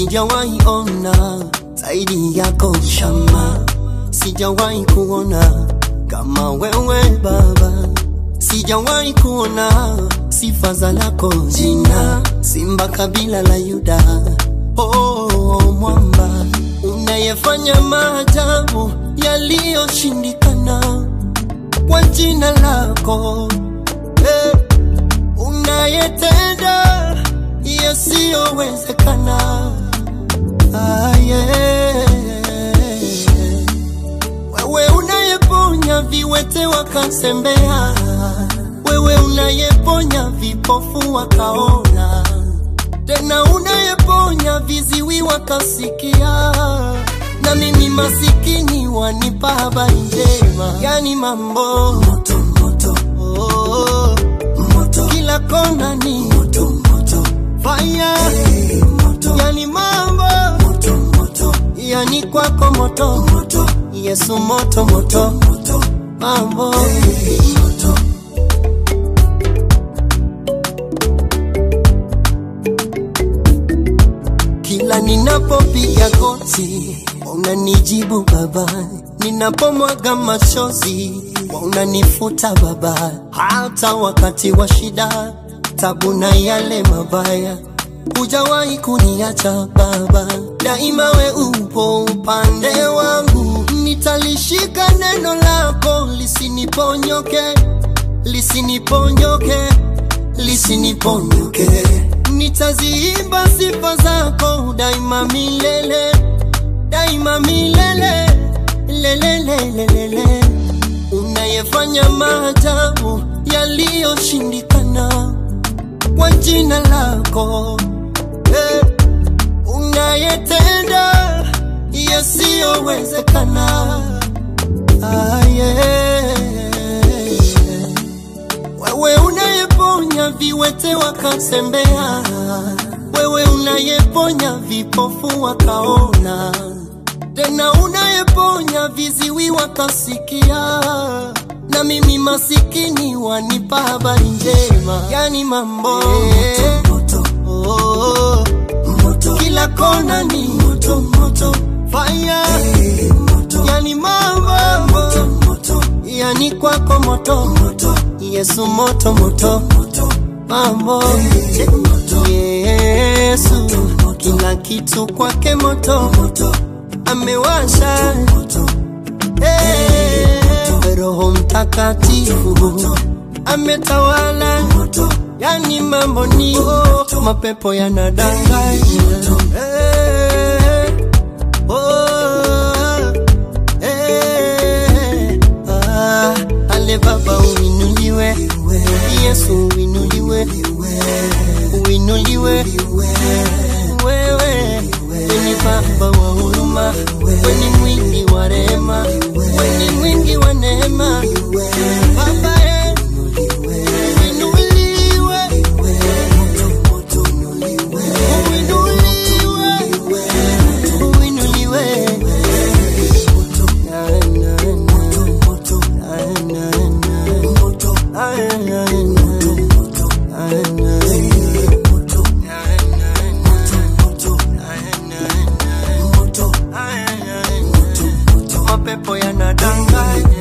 sijawahi ona zaidi yako shama, sijawahi kuona kama wewe Baba, sijawahi kuona sifa za lako jina, simba kabila la Yuda. Oh, mwamba unayefanya maajabu yaliyoshindikana kwa jina lako eh, unayetenda yasiyowezekana ah, yeah. Wewe unayeponya viwete wakasembea, wewe unayeponya vipofu wakaona, tena unayeponya viziwi wakasikia, na mimi masikini wanipa habari njema, yani mambo moto, moto, oh, moto. kila kona ni moto, moto. fire hey, moto. yani mambo moto, moto. yani kwako moto, moto. Yesu moto moto, moto. mambo hey, moto. Kila ninapopiga goti unanijibu Baba, ninapomwaga machozi unanifuta Baba, hata wakati wa shida, tabu na yale mabaya hujawahi kuniacha Baba, daima we upo upande wangu, nitalishika neno lako lisiniponyoke, lisiniponyoke, lisiniponyoke. Nitaziimba sifa zako daima milele, daima milele, lelelelelele. Unayefanya maajabu yaliyoshindikana kwa jina lako eh, unayetenda yasiyowezekana ah, yeah. Wewe unayeponya viwete wakasembea, wewe unayeponya vipofu wakaona, tena unayeponya viziwi wakasikia, na mimi masikini wanipa habari njema, yani mambo moto, moto. Oh, moto. kila kona ni moto, moto. fire hey, moto. yani mambo moto, moto. yani kwako moto, moto. Yesu moto moto, moto. mambo hey, moto. Yesu moto, moto. kila kitu kwake moto, moto. amewasha moto. Hey, Roho Mtakatifu ametawala moto. yani mambo ni moto. mapepo yanadanganya hey, oh, hey, ah, ale Baba uinuliwe, Yesu uinuliwe, uinuliwe wewe, weni Baba wa huruma, weni mwingi wa rehema, weni mwingi wa neema, Baba eh, uinuliwe, uinuliwe, uinuliwe. Na, na, na, na, na, na, na, na. mapepo yanadanganya